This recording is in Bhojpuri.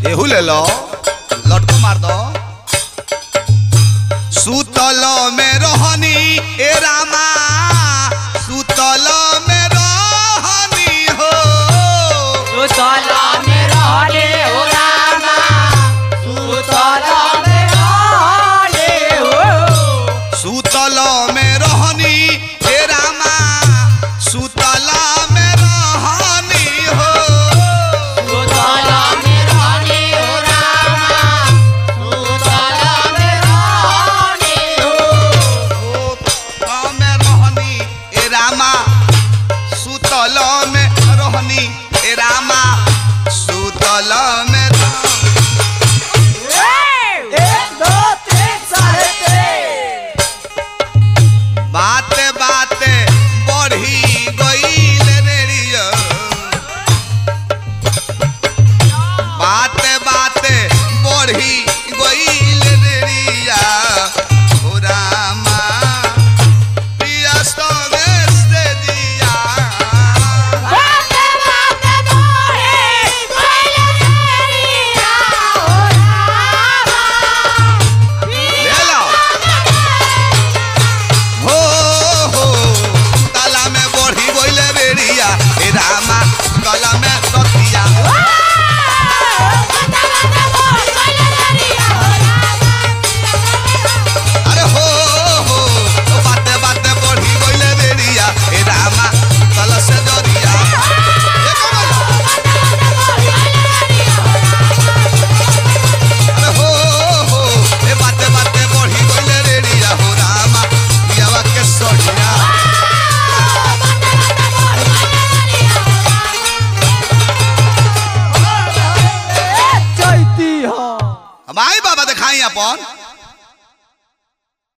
एहू ले लो लटको मार दो सुतल में रहनी ए रामा सुतल में रहनी हो सुतला में रहले हो रामा सुतला में रहले हो सुतल में रहनी ए रामा सुतल में रहनी हो सुतला में रहले हो रामा सुतला में रहले हो सुतल में रहनी ए रामा सुतल में रहनी ए रामा सुतल में रह- एक दो तीन साढ़े तीन बाते बाते बढ़ी गईल रेडियो बाते बाते बढ़ी गईल रेडिया हो रामा पिया सवेस दे दिया बाते बाते बोले पहले तेरिया हो रामा ले लो हो हो ताला में बढ़ी गईल रेडिया हे रामा गला में रतिया अरे हो हो ओ बाते बाते बढ़ी गइले रेडिया ए रामा कल से जरिया ए कमल अरे हो हो ए बाते बाते बढ़ी गइले रेडिया हो रामा पियावा के सड़िया चैती हो हम आई बाबा दिखाई अपन